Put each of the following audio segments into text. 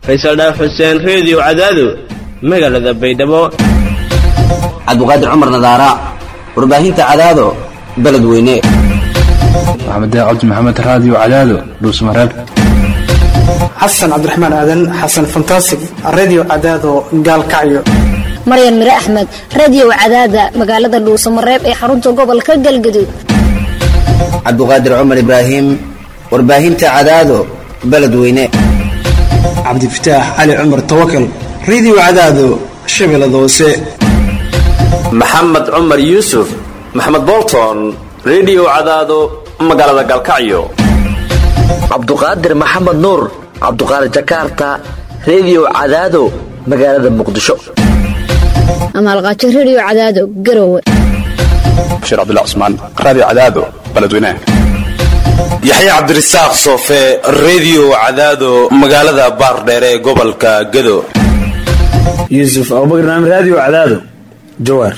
faysal dhaaf xuseen reediyo cadaado magaalada baydhabo cabdiqaadir cumar nadaara warbaahinta cadaado beledweyne maxamed cabdi maxamed raadiyo cadaado dhuusmareeb xasan cabdiraxmaan aadan xasan fantasig radio cadaado gaalkacyo maryan mire axmed radio cadaada magaalada dhuusamareeb ee xarunta gobolka galgaduud cabdiqaadir cumar ibraahim warbaahinta cadaado beledweyne cabdifataax cali cumar tawakal radio cadaado shabeellada hoose maxamed cumar yuusuf maxamed bolton rediyo cadaado magaalada galkacyo cabduqaadir maxamed nuur cabduqaadir jakarta rediyo cadaado magaalada muqdisho amaalqaajo radio cadaado garowe bashiir cabdullah cusmaan raadiyo cadaado beledweynaha yaxya cabdirasaaq soofe rediyo cadaado magaalada baardheere ee gobolka gado yuusuf abubakar naam raadiyo cadaado jawaar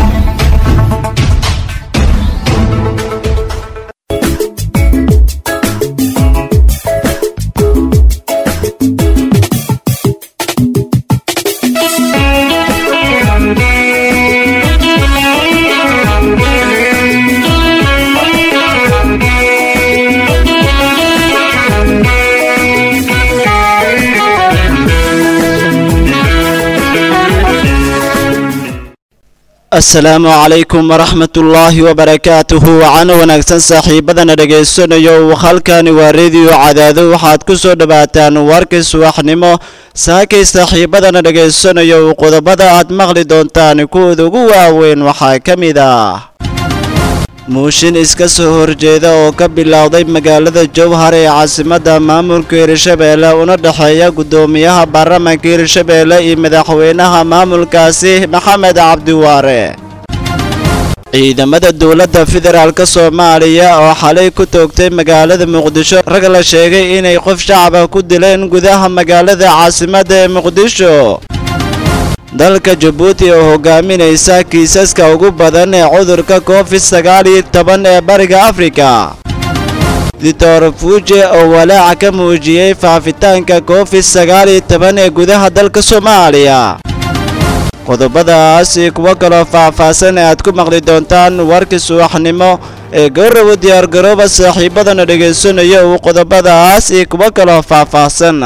asalaamu calaykum waraxmatullaahi wabarakaatuhu wacana wanaagsan saaxiibadana dhegaysanayo halkani waa rediyo cadaado waxaad ku soo dhowaataan warkii subaxnimo saakay saaxiibadana dhegaysanayo qodobada aad maqli doontaan kuwooda ugu waaweyn waxaa ka mid ah muushin iska soo horjeeda oo ka bilowday magaalada jowhar ee caasimadda maamulka hirshabeelle una dhexeeya guddoomiyaha baarlamaanka hirshabeelle iyo madaxweynaha maamulkaasi maxamed cabdiwaare ciidamada dowladda federaalk soomaaliya oo xalay ku toogtay magaalada muqdisho rag la sheegay inay qof shacaba ku dileen gudaha magaalada caasimadda ee muqdisho dalka jabuuti oo hogaaminaysa kiisaska ugu badan ee cudurka covid sagaal iyo toban ee bariga afrika dictor fuuje oo walaaca ka muujiyey faafitaanka covid sagaal iyo toban ee gudaha dalka soomaaliya qodobadaas iyo kuwo kaloo faahfaahsan ee aad ku maqli doontaan warkii subaxnimo ee gowrawa diyaargarooba saaxiibadana dhegaysanaya uu qodobadaas iyo kuwo kaloo faahfaahsan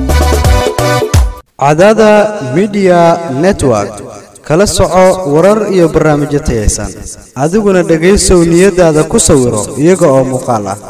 cadaada midiya network kala soco warar iyo barnaamijyo tayaysan adiguna dhegaysow niyadaada ku sawiro iyaga oo muuqaal ah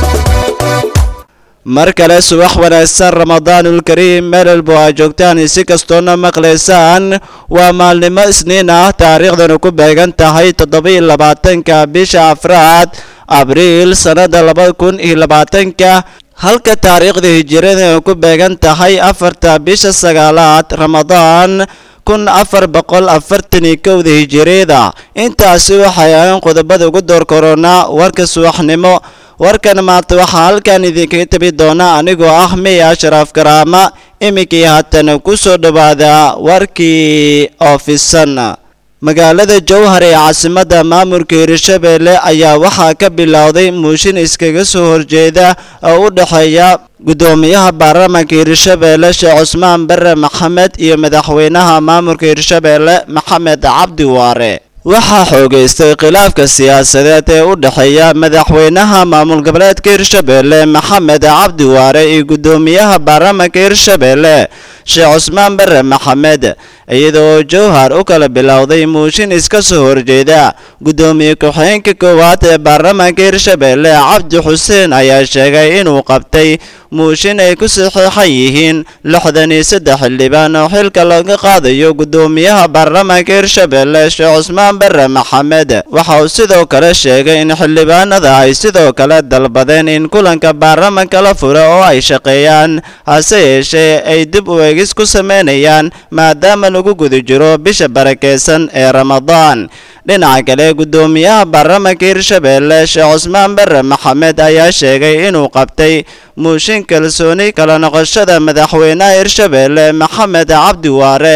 mar kale subax wanaagsan ramadaanulkariim meelelbo aa joogtaan si kastoona maqlaysaan waa maalnimo isniin ah taariikhdana ku beegan tahay toddoba-iyo labaatanka bisha afraad abriil sannada laba kun iyo labaatanka halka taariikhda hijirada ay ku beegan tahay afarta bisha sagaalaad ramadaan kun afar boqol afartan iyo kowda hijireeda intaasi waxay ahayn qodobada ugu door koronaa warka subaxnimo warkan maanta waxaa halkan idinkaga tabi doona anigoo ah miya ashraaf karaama iminkii haatan ku soo dhowaada warkii oofisan magaalada jowhar ee caasimadda maamulka hirshabeelle ayaa waxaa ka bilowday muushin iskaga soo horjeeda oo u dhexeeya guddoomiyaha baarlamaanka hirshabeelle sheekh cusmaan bare maxamed iyo madaxweynaha maamulka hirshabeelle maxamed cabdi waare waxaa xoogaystay khilaafka siyaasadeed ee u dhexeeya madaxweynaha maamul goboleedka hirshabeelle maxamed cabdi waare iyo guddoomiyaha baarlamaanka hirshabeelle sheekh cusmaan bare maxamed iyadoo jowhar u kala bilowday muushin iska soo horjeeda guddoomiye ku-xigeenka koowaad ee baarlamaanka hirshabeelle cabdi xuseen ayaa sheegay inuu qabtay muushin ay ku saxiixan yihiin lixdan iyo saddex xildhibaan oo xilka laga qaadayo guddoomiyaha baarlamaanka hirshabeelle sheekh cusmaan bare maxamed waxa uu sidoo kale sheegay in xildhibaanada ay sidoo kale dalbadeen in kulanka baarlamaanka la furo oo ay shaqeeyaan hase yeeshee ay dib u eegis ku sameynayaan maadaama lagu guda jiro bisha barakeysan ee ramadaan dhinaca kale guddoomiyaha baarlamaanka hirshabeelle sheekh cusmaan bare maxamed ayaa sheegay inuu qabtay muushin kalsooni kala noqoshada madaxweynaha hirshabeelle maxamed cabdi waare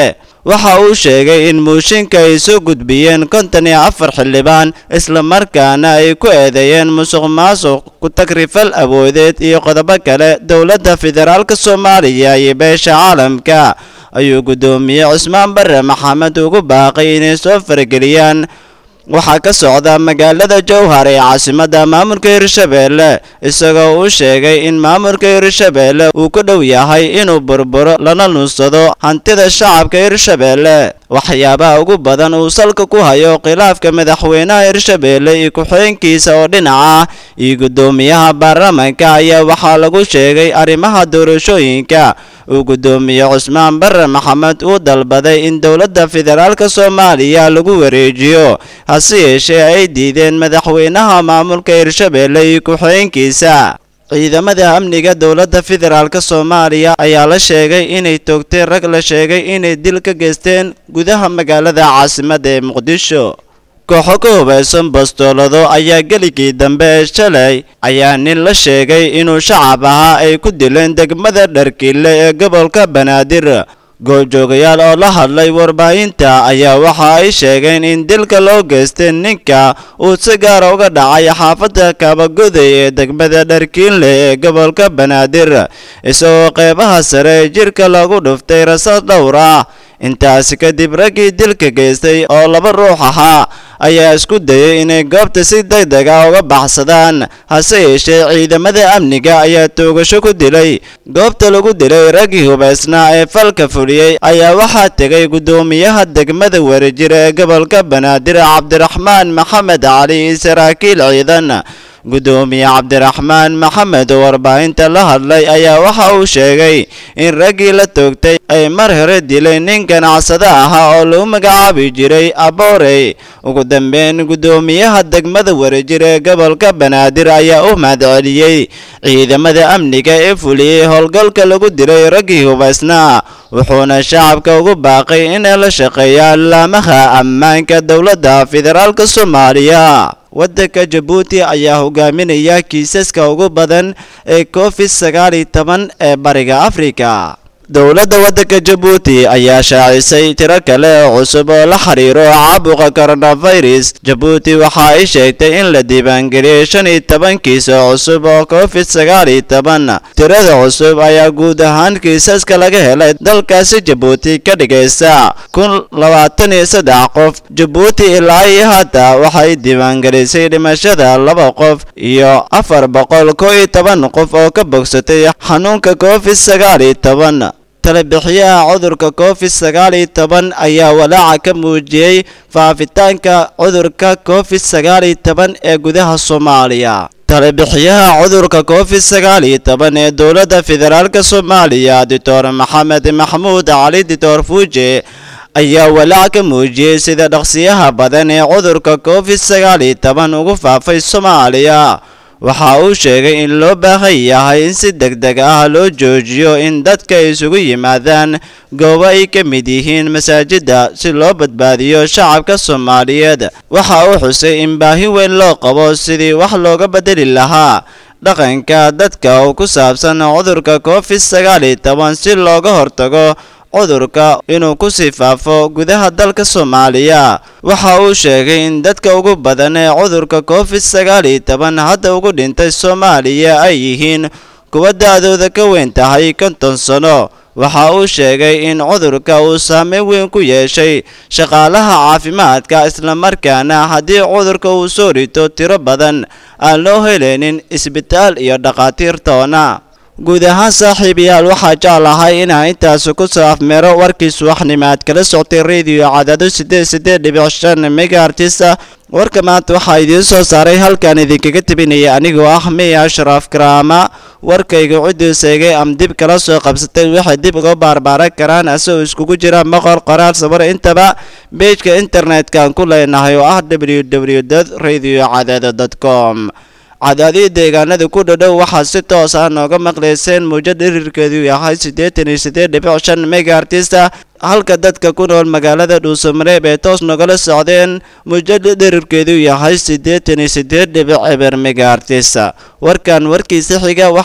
waxa uu sheegay in muushinka ay soo gudbiyeen konton iyo afar xildhibaan islamarkaana ay ku eedeeyeen musuq maasuq ku tagrifal awoodeed iyo qodobo kale dowladda federaalk soomaaliya iyo beesha caalamka ayuu guddoomiye cusmaan bare maxamed ugu baaqay inay soo farageliyaan waxaa ka socda magaalada jowhar ee caasimadda maamulka hirshabeelle isagoo uu sheegay in maamulka hirshabeelle uu ku dhow yahay inuu burburo lana nuunsado hantida shacabka hirshabeelle waxyaabaha ugu badan uu salka ku hayo khilaafka madaxweynaha hirshabeelle iyo ku-xigeenkiisa oo dhinaca iyo guddoomiyaha baarlamaanka ayaa waxaa lagu sheegay arrimaha doorashooyinka uu guddoomiye cusmaan bare maxamed uu dalbaday in dowladda federaalk soomaaliya lagu wareejiyo hase yeeshee ay diideen madaxweynaha maamulka hirshabeelle iyo ku-xigeenkiisa ciidamada amniga dowladda federaalk soomaaliya ayaa la sheegay inay toogteen rag la sheegay inay dil ka geysteen gudaha magaalada caasimadda ee muqdisho kooxo ka hubaysan bastoolado ayaa geligii dambe ee shalay ayaa nin la sheegay inuu shacab ahaa ay ku dileen degmada dharkiile ee gobolka banaadir goobjoogayaal oo la hadlay warbaahinta ayaa waxa ay sheegeen in dilka loo geystay ninka uu si gaara uga dhacay xaafadda kaabagoday ee degmada dharkiinle ee gobolka banaadir isagoo qeybaha sare ee jirka lagu dhuftay rasaas dhowr ah intaasi kadib raggii dilka geystay oo laba ruux ahaa ayaa isku dayay inay goobta si degdeg ah uga baxsadaan hase yeeshee ciidamada amniga ayaa toogasho ku dilay goobta lagu dilay raggii hubaysnaa ee falka fuliyey ayaa waxaa tegay guddoomiyaha degmada wareejir ee gobolka banaadir cabdiraxmaan maxamed cali iyo saraakiil ciidan guddoomiye cabdiraxmaan maxamed oo warbaahinta la hadlay ayaa waxa uu sheegay in raggii la toogtay ay mar hore dileen nin ganacsado ahaa oo lagu magacaabi jiray aboorey ugu dambeyn guddoomiyaha degmada wareejir ee gobolka banaadir ayaa u mahadceliyey ciidamada amniga ee fuliyey howlgalka lagu dilay raggii hubaysnaa wuxuuna shacabka ugu baaqay inay la shaqeeyaan laamaha ammaanka dowladda federaalk soomaaliya waddanka jabuuti ayaa hogaaminaya kiisaska ugu badan ee covid sagaal iyo toban ee bariga afrika dowladda waddanka jabuuti ayaa shaacisay tiro kale oo cusub oo la xiriiro caabuqa coronavirus jabuuti waxa ay sheegtay in la diiwaangeliyey shan iyo toban kiis oo cusub oo covid sagaal iyo toban tirada cusub ayaa guud ahaan kiisaska laga helay dalkaasi jabuuti ka dhigaysa kun labaatan iyo saddex qof jabuuti ilaa iyo hadda waxay diiwaangelisay dhimashada laba qof iyo afar boqol koo iyo toban qof oo ka bogsatay xanuunka covid sagaal iyo toban talebixiyaha cudurka covid sagaal iyo toban ayaa walaaca ka muujiyey faafitaanka cudurka covid sagaal iyo toban ee gudaha soomaaliya talebixiyaha cudurka covid sagaal iyo toban ee dowladda federaalk soomaaliya doctor maxamed maxamuud cali doctor fuuje ayaa walaac ka muujiyey sida dhaqsiyaha badan ee cudurka covid sagaal iyo toban ugu faafay soomaaliya waxa uu sheegay in loo baahan yahay in si degdeg ah loo joojiyo in dadka isugu yimaadaan goobo ay ka mid yihiin masaajidda si loo badbaadiyo shacabka soomaaliyeed waxa uu xusay in baahi weyn loo qabo sidii wax looga bedeli lahaa dhaqanka dadka oo ku saabsan cudurka covid sagaal iyo toban si looga hortago cudurka inuu ku sii faafo gudaha dalka soomaaliya waxa uu sheegay in dadka ugu badan ee cudurka covid sagaal iyo toban hadda ugu dhintay soomaaliya ay yihiin kuwa da-dooda ka weyn tahay konton sano waxa uu sheegay in cudurka uu saameyn weyn ku yeeshay shaqaalaha caafimaadka islamarkaana haddii cudurka uu soo rito tiro badan aan loo helaynin isbitaal iyo dhakhaatiir toona guud ahaan saaxiibayaal waxaa jeclahay inaa intaas ku soo afmeero warkii subaxnimaad kala soctay radio cadaado sideed sideed dhibic shan megaartisa warka maanta waxaa idiin soo saaray halkan idinkaga tebinaya anigoo ah miya ashraaf karaama warkayga ciddii seegay am dib kala soo qabsatay waxay dib uga baarbaaran karaan asagoo iskugu jira maqor qoraal sawir intaba beejka internet-kan ku leenahay oo ah w w radio cadaado com cadaadii deegaanada ku dhadhow waxaa si toos ah nooga maqlayseen muujad dhirirkeedu yahay siddeetan iyo siddeed dhibic shan megaartista halka dadka ku nool magaalada dhuusamareeb ee toos nogala socdeen muujada dhirirkeedu yahay siddeetan iyo siddeed dhibic eber megaartista warkan warkiisa xiga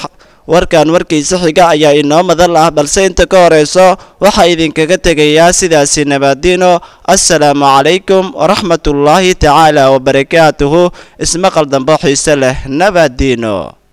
warkan warkiisa xiga ayaa inoo madal ah balse inta ka horeyso waxaa idinkaga tegayaa sidaasi nabaadiino assalaamu calaykum waraxmatullaahi tacaala wabarakaatuhu ismaqal dambo xiise leh nabaadiino